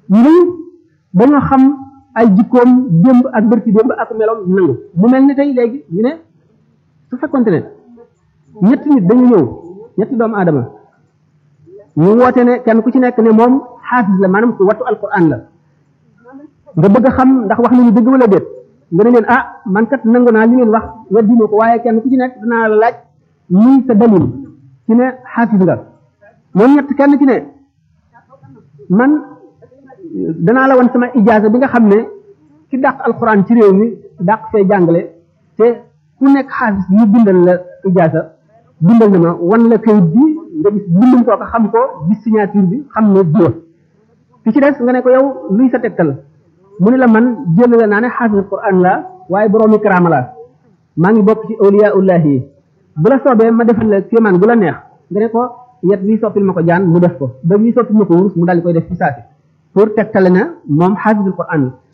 ñun dañoo xam ay jikkoom démb ak bërki démb ak meloom nangu mu mel ni tey léegi ñu ne su fekkonte ne ñetti nit dañu ñëw ñetti doomu aadama ñu woote ne kenn ku ci nekk ne moom xaafis la maanaam ku wattu alquran la nga bëgg a xam ndax wax nañu dëgg wala déet nga ne leen ah man kat nangu naa li ngeen wax weddi ma ko waaye kenn ku ci nekk danaa la laaj muy sa dalil ci ne xaafis nga moom ñett kenn ci ne man danaa la wan sama ijaasa bi nga xam ne ci dàq alquran ci réew mi dàq fee jàngale te ku nekk xaafis ñu bindal la ijaasa bindal na ma wan la kayit bi nga gis bindum koo ko xam ko gis signature bi xam ne jiwa ki ci des nga ne ko yow luy sa tegtal mu ne la man jël la naa ne xaafis alquran la waaye boroomi karaama la maa ngi bokk ci awliyaullahi yi bu la soobee ma defal la kéemaan bu la neex nga ne ko yet wi soppil ma ko jaan mu def ko ba wi soppil ma ko wurus mu daal di koy def ci saasi pour tegtale na moom xaafis alquran la